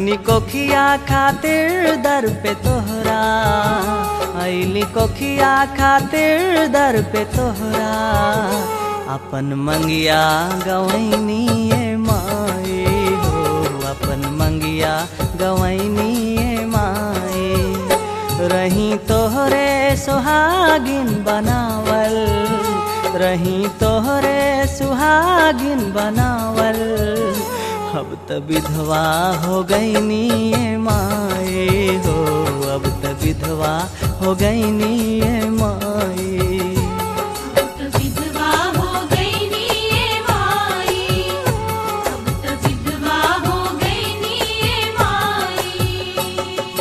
ऐनी कोखिया खातिर दर पे तोहरा ऐली कोखिया खातिर दर पे तोहरा अपन मंगिया गवैनी ए माए हो अपन मंगिया गवैनी ए माए रही तोहरे सुहागिन बनावल रही तोहरे सुहागिन बनावल अब त विधवा हो गईनी ए माए हो अब त विधवा हो गईनी ए माए अब तो विधवा हो गई नी ये माई अब तो विधवा हो गई नी ये माई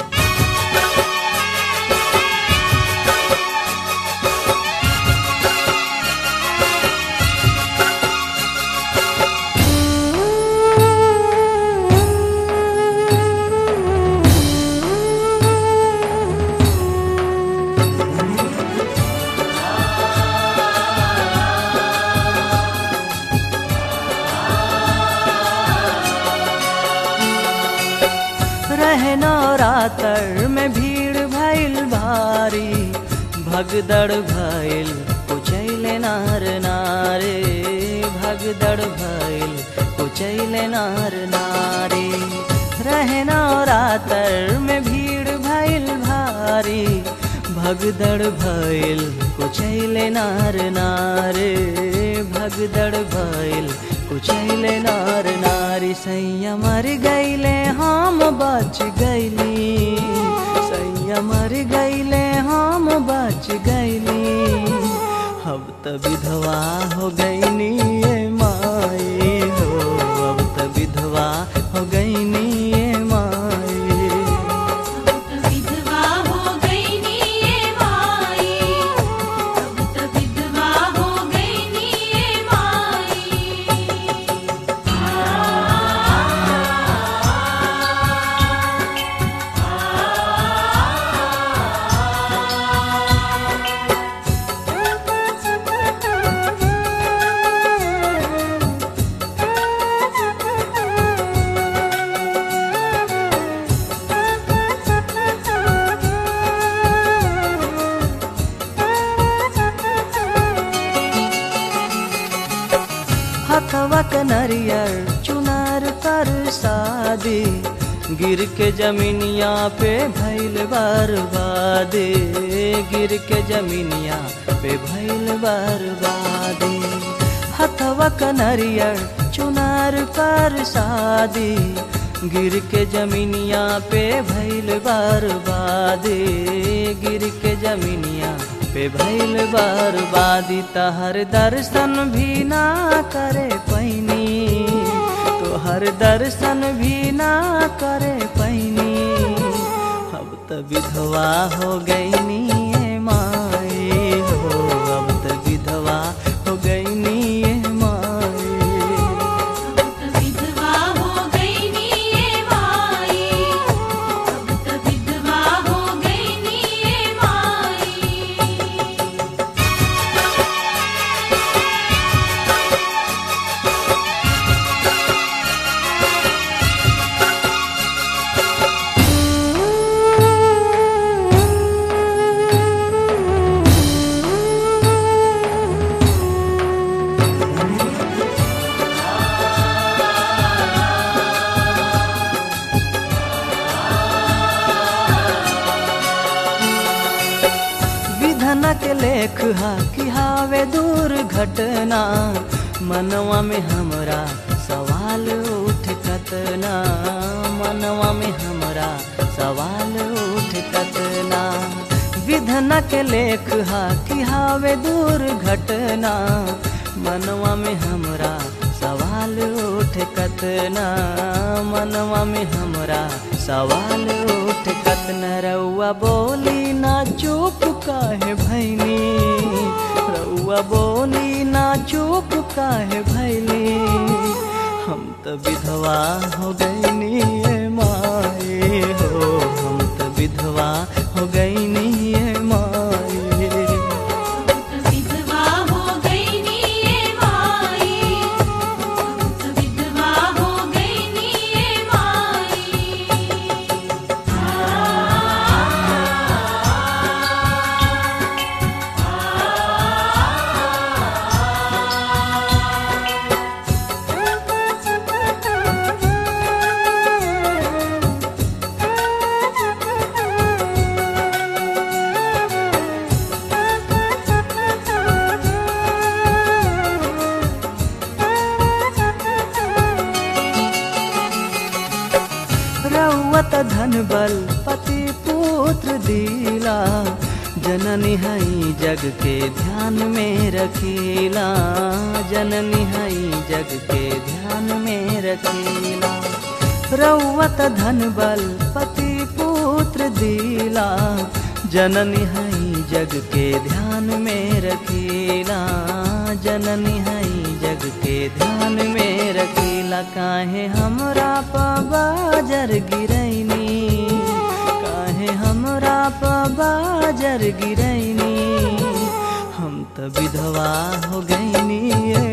रहना रातर में भीड़ भइल भारी भगदड़ भइल कुचैले नार नारे भगदड़ भइल कुचैले नार नारे रहना रातर में भीड़ भइल भारी भगदड़ भइल कुचैले नार नारे भगदड़ भइल कुचैले नार नारी सैया मर गईले हम बच गईली सैया मर गईले हम बच गईली अब त विधवा हो गईनी ए माए हो अब त विधवा हो गईनी ए माए अब तो विधवा हो गई नी ये माई अब तो विधवा हो गई नी ये माई हथवा के नरियर चुनार पर शादी गिर के जमीनिया पे भैल बर्बादे गिर के जमीनिया पे भैल बर्बादे हथवा के नरियर चुनार पर शादी गिर के जमीनिया पे भैल बर्बादे गिर के जमीनिया पे भैल बर्बादी तहर दर्शन भी ना करे पैनी तोहर दर्शन भी ना करे पैनी अब त विधवा हो गईनी ए माए हो अब त विधवा हो गईनी ए माए अब तो विधवा हो गई नी ये माई अब तो विधवा हो गई नी ये माई विधन के लेख हा कि हावे दूर घटना मनवा में हमरा सवाल उठ कतना मनवा में हमरा सवाल उठ कतना विधन के लेख हा कि हावे दूर घटना मनवा में हमरा सवाल उठ कतना मनवा में हमरा सवाल उठ कतना रउआ बोली ना चुप काहे भैनी रउआ बोली ना चुप काहे भैली हम त विधवा हो गईनी ए माए हो हम त विधवा हो गईनी ए माए अब तो विधवा हो गई नी ये माई अब तो विधवा हो गई नी ये माई रखीला जननी हई जग के ध्यान में रखीला जननी हई जग के ध्यान में रखीला रउवत धन बल पति पुत्र दिला जननी हई जग के ध्यान में रखीला जननी हई जग के ध्यान में रखीला काहे हमरा पबाजर गिरैनी काहे हमरा पबाजर गिरैनी हम त विधवा हो गईनी ये